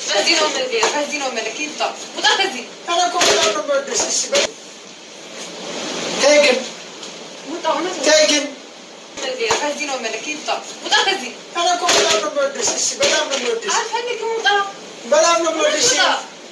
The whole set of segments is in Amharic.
በዚህ ነው የምልህ፣ ከዚህ ነው የምልህ። ሂድ ውጣ፣ ውጣ ከዚህ እኔ እኮ በጣም ነው የምወድሽ። እሺ በይ። ተይ ግን ውጣ፣ እውነት ነው ተይ ግን የምልህ፣ ከዚህ ነው የምልህ። ሂድ ውጣ፣ ውጣ ከዚህ እኔ እኮ በጣም ነው የምወድሽ። እሺ በጣም ነው የምወድሽ። አልፈልግም፣ ውጣ፣ በጣም ነው የምወድሽ። ውጣ።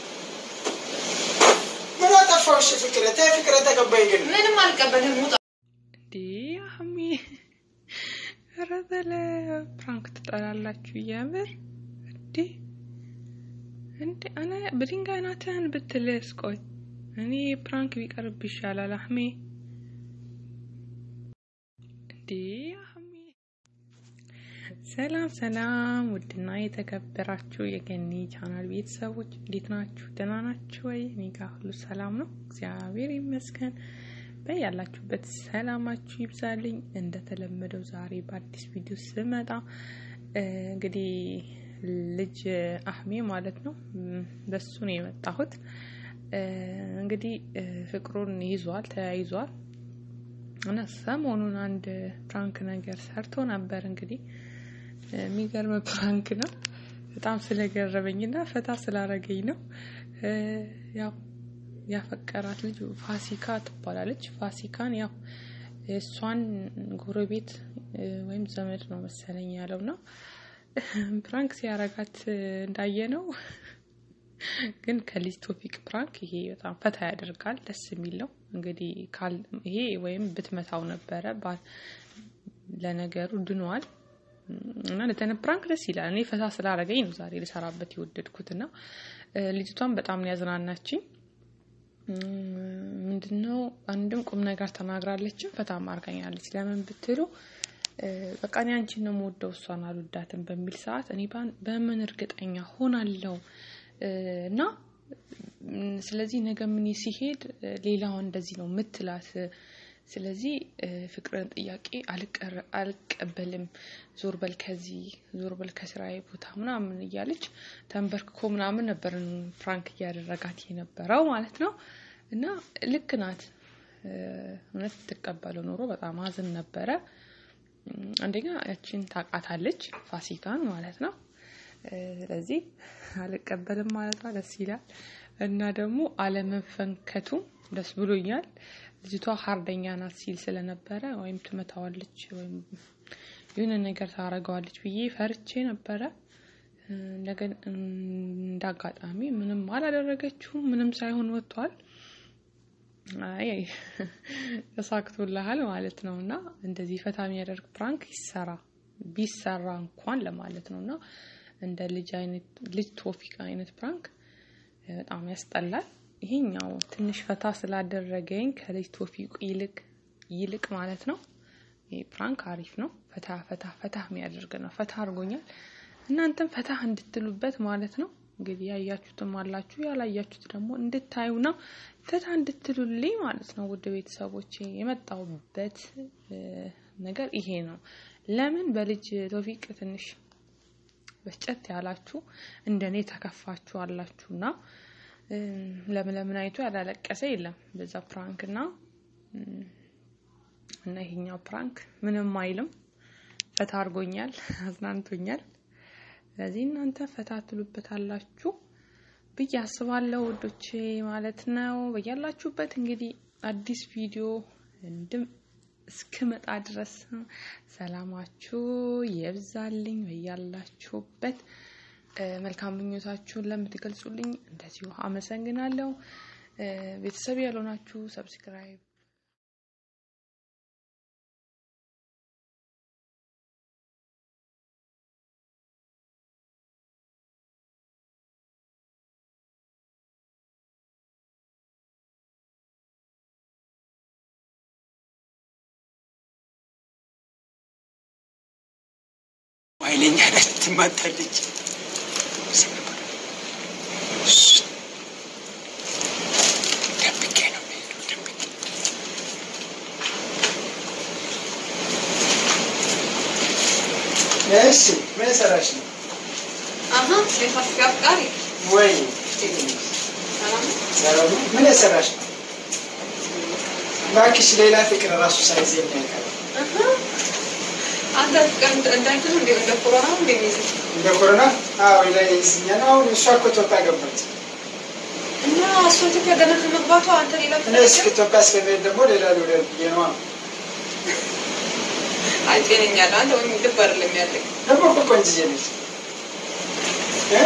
ምን አጠፋው? እሺ ፍቅሬ ተይ ፍቅሬ ተቀበይ ግን ምንም አልቀበልም፣ ውጣ። እንዴ አህሜ ኧረ በለ ፕራንክ ትጠላላችሁ እያምር እንዴ እንዴ አነ በድንጋይ ናትህን ብትልስ ቆይ እኔ ፕራንክ ቢቀርብ ይሻላል አህሜ እንዴ አህሜ ሰላም ሰላም ውድና የተከበራችሁ የገኒ ቻናል ቤተሰቦች እንዴት ናችሁ ደህና ናችሁ ወይ እኔ ጋር ሁሉ ሰላም ነው እግዚአብሔር ይመስገን በያላችሁበት ሰላማችሁ ይብዛልኝ። እንደተለመደው ዛሬ በአዲስ ቪዲዮ ስመጣ እ እንግዲህ ልጅ አህሜ ማለት ነው እም፣ በሱ ነው የመጣሁት። እ እንግዲህ እ ፍቅሩን ይዟል፣ ተያይዟል እና ሰሞኑን አንድ ፕራንክ ነገር ሰርቶ ነበር። እንግዲህ እ የሚገርም ፕራንክ ነው። በጣም ስለገረመኝና ፈታ ስላረገኝ ነው እ ያው ያፈቀራት ልጅ ፋሲካ ትባላለች። ፋሲካን ያው የእሷን ጎረቤት እ ወይም ዘመድ ነው መሰለኝ ያለው እና ፕራንክ ሲያረጋት እንዳየ ነው። ግን ከልጅ ቶፒክ ፕራንክ ይሄ በጣም ፈታ ያደርጋል፣ ደስ የሚል ነው። እንግዲህ ካል ይሄ ወይም ብትመታው ነበረ ባ- ለነገሩ ድኗል እና ለተነ ፕራንክ ደስ ይላል። እኔ ፈታ ስላረገኝ ነው ዛሬ ልሰራበት የወደድኩት እና እ ልጅቷን በጣም ነው ያዝናናችኝ። ምንድነው አንድም ቁም ነገር ተናግራለችም ፈታም አርጋኛለች። ለምን ብትሉ እ በቃ እኔ አንቺን ነው የምወደው እሷን አልወዳትም በሚል ሰዓት እኔ ባን- በምን እርግጠኛ ሆናለሁ እ እና ም፣ ስለዚህ ነገ ምን ሲሄድ እ ሌላዋ እንደዚህ ነው ምትላት እ ስለዚህ እ ፍቅርን ጥያቄ አልቀረ- አልቀበልም ዞር በል ከዚህ ዞር በል ከስራዬ ቦታ ምናምን እያለች ተንበርክኮ ምናምን ነበር ፕራንክ እያደረጋት የነበረው ማለት ነው። እና ልክ ናት እ እውነት ትቀበለው ኖሮ በጣም አዝን ነበረ። እም፣ አንደኛ ያችን ታውቃታለች ፋሲካን ማለት ነው። እ ስለዚህ አልቀበልም ማለቷ ደስ ይላል እና ደግሞ አለመፈንከቱም ደስ ብሎኛል። ልጅቷ ሀርደኛ ናት ሲል ስለነበረ ወይም ትመታዋለች ወይም የሆነ ነገር ታረገዋለች ብዬ ፈርቼ ነበረ። እ እንደገን እንደ አጋጣሚ ምንም አላደረገችውም። ምንም ሳይሆን ወጥቷል። አይ ተሳክቶልሃል ማለት ነው። እና እንደዚህ ፈታ የሚያደርግ ፕራንክ ይሰራ ቢሰራ እንኳን ለማለት ነው። እና እንደ ልጅ አይነት ልጅ ቶፊቅ አይነት ፕራንክ እ በጣም ያስጠላል። ይሄኛው ትንሽ ፈታ ስላደረገኝ ከልጅ ቶፊቅ ይልቅ ይልቅ ማለት ነው ይህ ፕራንክ አሪፍ ነው። ፈታ ፈታ ፈታ የሚያደርግ ነው። ፈታ አድርጎኛል። እናንተም ፈታ እንድትሉበት ማለት ነው። እንግዲህ ያያችሁትም አላችሁ ያላያችሁት ደግሞ እንድታዩና ፈታ እንድትሉልኝ ማለት ነው። ውድ ቤተሰቦች የመጣሁበት እ ነገር ይሄ ነው። ለምን በልጅ ቶፊቅ ትንሽ በስጨት ያላችሁ እንደኔ ተከፋችሁ አላችሁና እ ለምለምን አይቶ ያላለቀሰ የለም በዛ ፕራንክ እና እም፣ እና ይሄኛው ፕራንክ ምንም አይልም። ፈታ አድርጎኛል፣ አዝናንቶኛል። ስለዚህ እናንተ ፈታ ትሉበታላችሁ ብዬ አስባለሁ ውዶቼ ማለት ነው። በያላችሁበት እንግዲህ አዲስ ቪዲዮ እንድም እስክመጣ ድረስ ሰላማችሁ የብዛልኝ። በያላችሁበት እ መልካም ምኞታችሁን ለምትገልጹልኝ እንደዚሁ አመሰግናለሁ። እ ቤተሰብ ያልሆናችሁ ሰብስክራይብ ኃይለኛ ናት ትማታለች። ደብቄ ነው የምሄደው፣ ደብቄ እሺ ምን ሰራሽ ነው አሀ የፋሲካ አፍቃሪ ወይ? ሰላም ነው? ሰላም ነው። ምን ሰራሽ ነው? እባክሽ ሌላ ፍቅር ራሱ ሳይዘኝ ያውቃል። አሀ አንተ ፍቅር እንደ- እንዳንተ ነው እንደ እንደ ኮሮና ነው እንደሚይዝህ እንደ ኮሮና አዎ ላይ ይስኛል። አሁን እሷ እኮ ኢትዮጵያ ገባች። እና እሱ ኢትዮጵያ ገና ከመግባቷ አንተ ሌላ እኔ እስከ ኢትዮጵያ እስከሚሄድ ደግሞ ሌላ ልውለድ ብዬ ነዋ። አይ ጤነኛ ነህ አንተ ወይም ልብ አይደለም ያለህ ደግሞ እኮ ቆንጅዬ ነች። እ?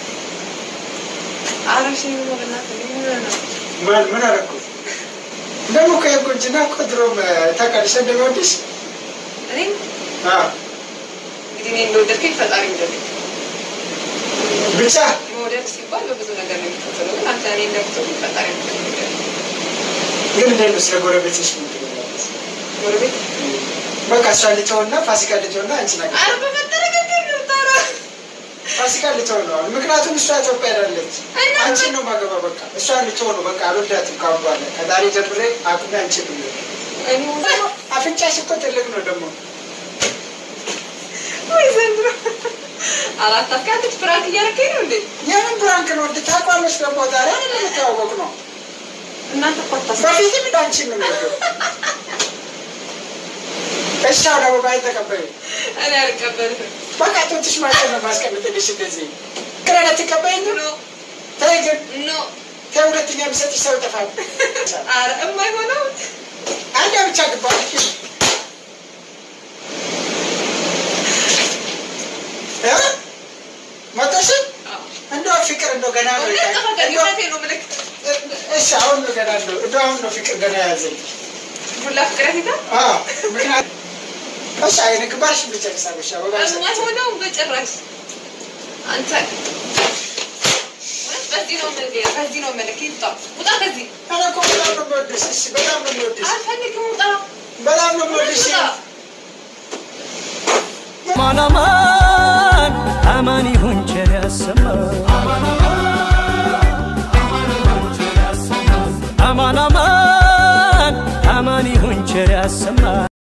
አረሽ ነው በእናትህ ምን ሆነህ ነው? ማን ምን አደረኩት? ደግሞ እኮ የቁንጅና እኮ ድሮም ታውቃለሽ እንደሚወድሽ እኔም አዎ። እንግዲህ እኔ እንደወደድከኝ ፈጣሪ እንደወደድከኝ ብቻ መውደድ ሲባል በብዙ ነገር ነው የሚከተለው። ግን አንተ እኔ እንደምትወደኝ ፈጣሪ እንደወደድከኝ ግን እንዴት ነው ስለ ጎረቤትሽ ምን ትላለች? ጎረቤት በቃ እሷ ልተውና ፋሲካ ልተውና አንቺ ነገር ኧረ በፈጠረ ገንዘብ ነው የምታወራው። ፋሲካ ልተው ነው አሁን። ምክንያቱም እሷ ኢትዮጵያ ሄዳለች። እና አንቺን ነው ማገባ በቃ እሷ ልተው ነው በቃ አልወዳትም ካሁን በኋላ ከዛሬ ጀምሬ አቁሜ አንቺን ነው እኔ አፍንጫሽ እኮ ትልቅ ነው ደግሞ ወይ ዘንድሮ አራት አካትት ፍራንክ እያደረገኝ ነው እንዴ? የምን ብራንክ ነው እንደ ታውቋለች ደግሞ ዛሬ አይደለም የተዋወቅ ነው እናንተ እኮ አታስቡ። በፊትም እንደ አንቺን ነው የሚወደው እሺ አሁን አበባዬን ተቀበዩ እኔ አልቀበልም። በቃ ጡትሽ ማለት ነው ማስቀምጥልሽ እንደዚህ ክረነ ትቀበይ ኖ ተይ ግን ኖ ተይ ሁለተኛ የሚሰጥሽ ሰው ይጠፋል ኧረ የማይሆነው አንድ ብቻ ግባ እ? መጣሽን እንደው ፍቅር እንደው ገና ነው እውነት ጠፋ እንደው- ከእውነቴ ነው የምልህ። እሺ አሁን ነው ገና እንደው እንደው አሁን ነው ፍቅር ገና ያዘኝ ሁላ ፍቅር ያስይዛል? አዎ ምክንያቱም እሺ አይነ ግባሽ ብጨርሳለሽ አበባ የማይሆነው በጭራሽ አንተ እውነት በዚህ ነው የምልህ፣ በዚህ ነው የምልህ። ይውጣ ውጣ ከዚህ እኔ እኮ በጣም ነው የምወድሽ እሺ በጣም ነው የምወድሽ አልፈልግም። ውጣ በጣም ነው የምወድሽ ውጣ ማን አማን አማን ይሁን ቸር ያሰማን